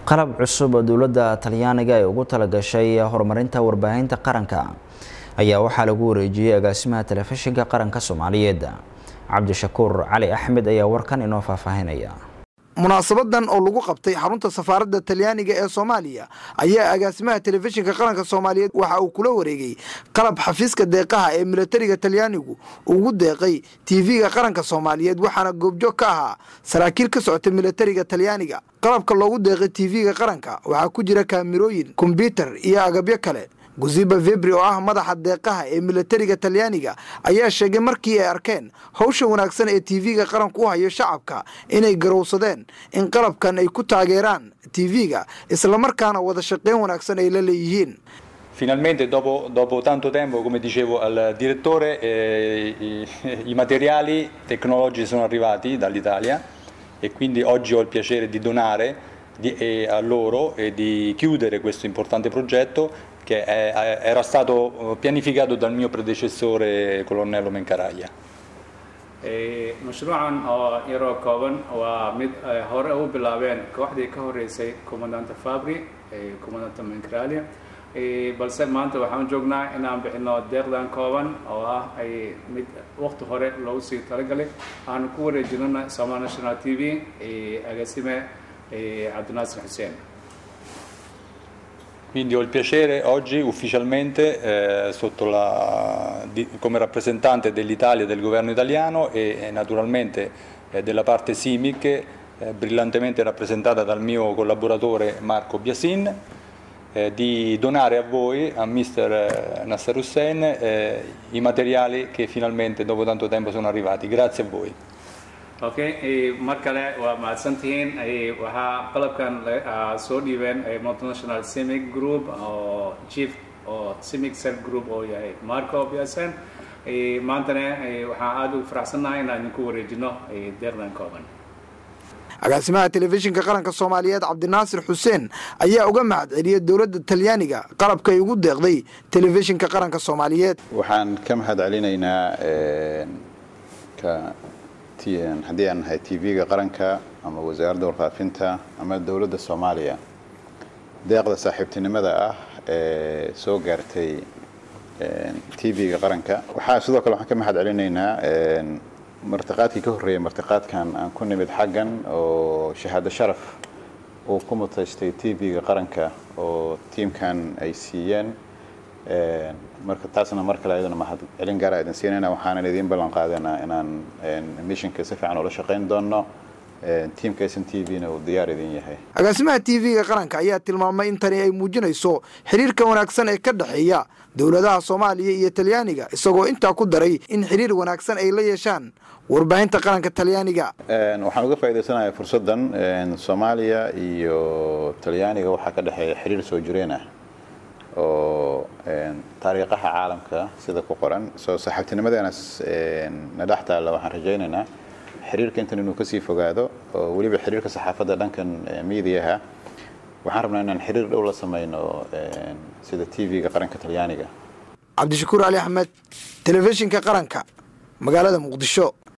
qalab cusub oo dowladda talyaaniga ay ugu talagashay horumarinta warbaahinta qaranka ayaa waxaa lagu wareejiyey agaasimaha telefishinka qaranka soomaaliyeed cabdishakuur cali axmed ayaa warkan inoo faahfaahinaya munaasabadan oo lagu qabtay xarunta safaaradda talyaaniga ee soomaaliya ayaa agaasimaha telefishinka qaranka soomaaliyeed waxa uu kula wareegay qalab xafiiska deeqaha ee milatariga talyaanigu ugu deeqay tv-ga qaranka soomaaliyeed waxaana goobjoog ka ahaa saraakiil ka socota milatariga talyaaniga qalabka loogu deeqay tv-ga qaranka waxaa ku jira kaamirooyin kombyutar iyo agabyo kale guziba vebri oo ah madaxa deeqaha ee milatariga talyaaniga ayaa sheegay markii ay arkeen howsha wanaagsan ee tv-ga qaranku u hayo shacabka inay garowsadeen in qalabkan ay ku taageeraan tv-ga islamarkaana wada shaqeyn wanaagsan ay la leeyihiin Finalmente, dopo, dopo tanto tempo, come dicevo al direttore, eh, i, i materiali tecnologici sono arrivati dall'Italia e quindi oggi ho il piacere di donare di, eh, a loro e di chiudere questo importante progetto che è, era stato pianificato dal mio predecessore colonnello Mencaraglia. mashruucan oo yaroo kooban waa mid hore u bilaabeen kooxdii ka horeysay commandanta fabri commandanta mencralia balse maanta waxaan joognaa inaan bixino deeqdan kooban oo ah ay mid waqti hore loogu sii talagalay aan ku wareejinana somal national t v agaasime cabdinaasir xuseen Quindi ho il piacere oggi ufficialmente eh, la, di, come rappresentante dell'Italia e del governo italiano e, e naturalmente eh, della parte SIMIC eh, brillantemente rappresentata dal mio collaboratore Marco Biasin di donare a voi, a Mr. Nasser Hussein, i materiali che finalmente dopo tanto tempo sono arrivati. Grazie a voi. okay mar kale waa mahadsantihiin waxaa qalabkan soo dhiibeen multinational cimic group oo chief oo cimic cell group oo yahay marco biasen maantana waxaan aada ugu faraxsannahay inaan idinku wareejino deeqdan kooban agaasimaha telefishinka qaranka soomaaliyeed cabdinaasir xuseen ayaa uga mahad celiyay dowladda talyaaniga qalabka ay ugu deeqday telefishinka qaranka soomaaliyeed waxaan ka mahad celinaynaa haddii aan nahay tv-ga qaranka ama wasaaradda warfaafinta ama dowladda soomaaliya deeqda saaxiibtinimada ah ee soo gaartay tv-ga qaranka waxaa sidoo kale waxaan ka mahad celinaynaa martiqaadkii ka horreeyay martiqaadkan aan ku nimid xaggan oo shahaado sharaf uu ku mutaystay tv-ga qaranka oo tiimkan ay siiyeen marka taasna mar kale ayadana mahad celin gaara idin siinayna waxaanan idiin ballan qaadanaa inaan missionka si fiican ula shaqayn doono tiimka s n t v-na uu diyaar idin yahay agaasimaha tv-ga qaranka ayaa tilmaamay in tani ay muujinayso xiriirka wanaagsan ee ka dhexeeya dowladaha soomaaliya iyo talyaaniga isagoo intaa ku daray in xiriir wanaagsan ay la yeeshaan warbaahinta qaranka talyaaniga waxaan uga faa'idaysanayaa fursaddan soomaaliya iyo talyaaniga waxaa ka dhexeeya xiriir soo jireen ah oo taariikhaha caalamka sida ku qoran soo saaxiibtinimadeenas na dhex taalla waxaan rajaynaynaa xiriirka intan inuu kasii fogaado oo weliba xiriirka saxaafadda dhankan miidiyaha waxaan rabnaa inaan xiriir dhow la samayno sida t v-ga qaranka talyaaniga cabdishakuur cali axmed telefishinka qaranka magaalada muqdisho